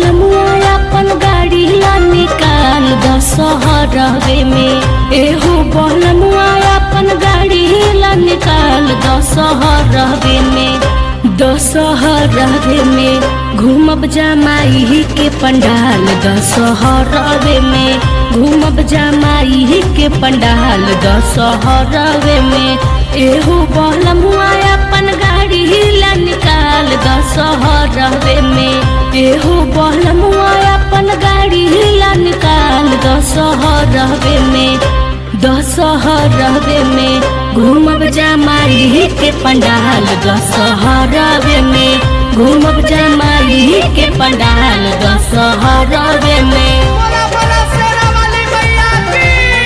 बलमुआ अपन गाड़ी ला निकाल दशहरवे में एहो बलमुआ अपन गाड़ी ला निकाल दशहरवे में दशहरवे में घूमब जमाई के पंडाल दशहरवे में घूमब जमाई के पंडाल दशहरवे में एहो बलमुआ अपन गाड़ी ला निकाल दशहरवे में एहो बलमुआ अपन गाड़ी ला निकाल दशहरवे में दशहरवे में घूमब जमाई के पंडाल दशहरवे में घूमब जमाई के पंडाल दशहरवे में बोला बोला शेरा वाली मैया की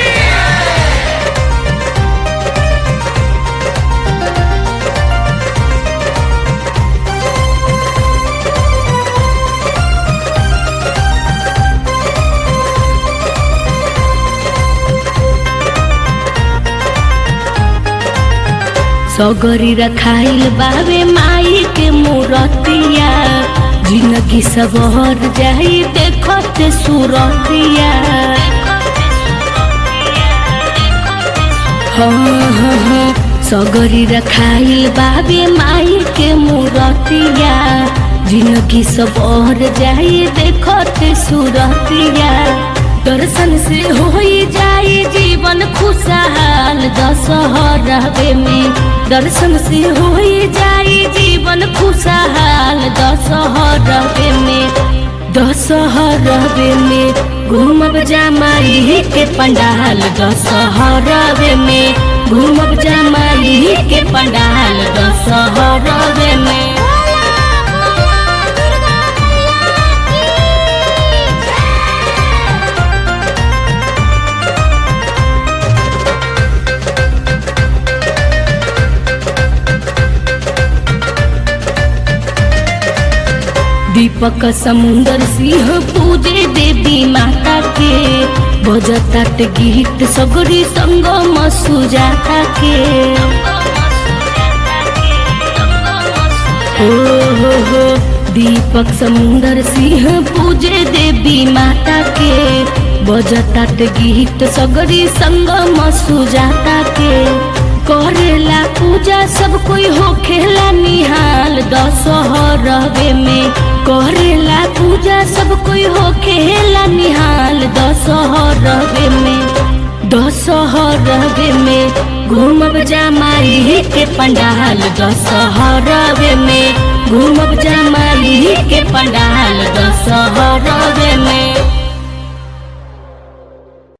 सगरी रखाइल बावे माई के मूरतिया जिंदगी सबहर जाई देखत सूरतिया हाँ हाँ हाँ सगरी रखाइल बावे माई के मूरतिया जिंदगी सबहर जाई देखत सूरतिया दर्शन से होई जाई जीवन खुशहाल दशहरवे में दर्शन से होई जाई जीवन खुशहाल दशहरवे में दशहरवे में घूमब जमाई के पंडाल दशहरवे में घूमब जमाई के पंडाल दशहरवे में दीपक समुंदर सिंह पूजे देवी माता के बजतात गीत सगरी संगम सुजाता के हो हो हो दीपक समुंदर सिंह पूजे देवी माता के बजतात गीत सगरी संगम सुजाता के करेला पूजा सब कोई हो खेला निहाल दशहरवे में करेला पूजा सब कोई हो खेला निहाल दशहरवे में दशहरवे में घूमब जमाई के पंडाल दशहरवे में घूमब जमाई के पंडाल दशहरवे में